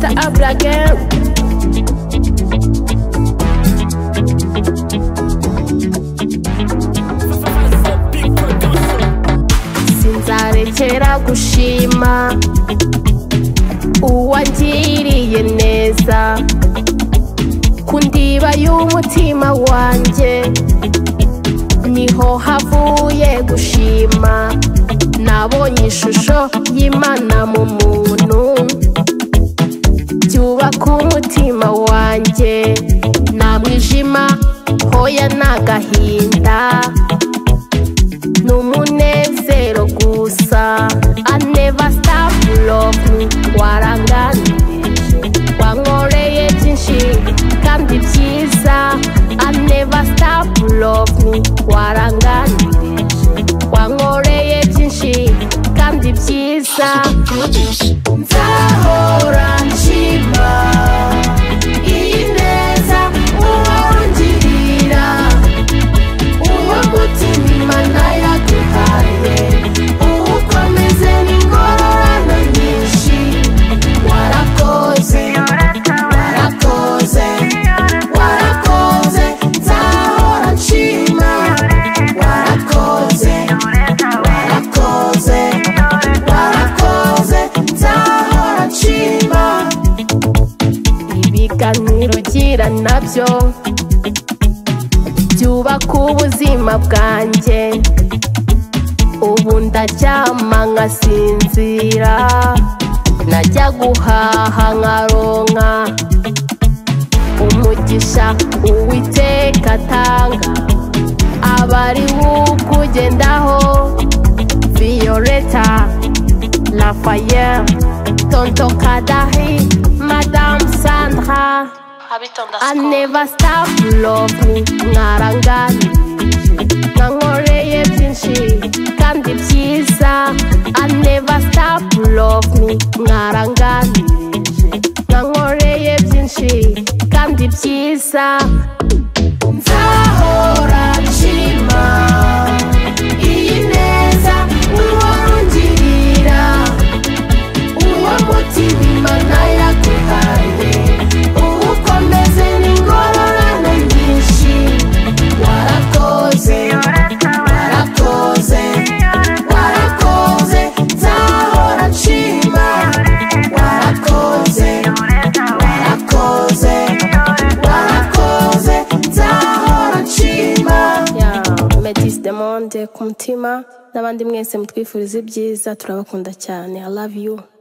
agẹrù. sinzarekera gushima uwangiriye neza ku ndiba y'umutima wanjye niho havuye gushima nabonye ishusho y'imana mu muntu byubaka umutima wanjye nta mwijima hoya ni agahinda ni umunezero gusa I never stop love waranganirije wankoreye byinshi kandi byiza I never stop love waranganirije wankoreye byinshi kandi byiza nzahora nshima iyi neza uwongirira uwo gutima nayaguhaye uwukomeze n'ingororano nyinshi warakoze warakoze warakoze nzahora nshima warakoze warakoze warakoze nzahora nshima ibiganiro ugira nabyo byubaka ubuzima bwanjye ubu ndaryama nkasinzira najya guhaha nkaronka umugisha uwiteka atanga abari wukugendaho violeta lafayette tonto kadahi madamu sandra I never stop loving ngarangani nankoreye byinshi kandi byiza I never stop loving ngarangani nankoreye byinshi kandi byiza nzahora nshima iyi neza uwongirira uwo mutima imana yaguhaye uwukomeze n'ingororano nyinshi warakoze warakoze warakoze nzahora nshima warakoze warakoze warakoze nzahora nshima medis demonde ku mutima n'abandi mwese mutwifuriza ibyiza turabakunda cyane i love you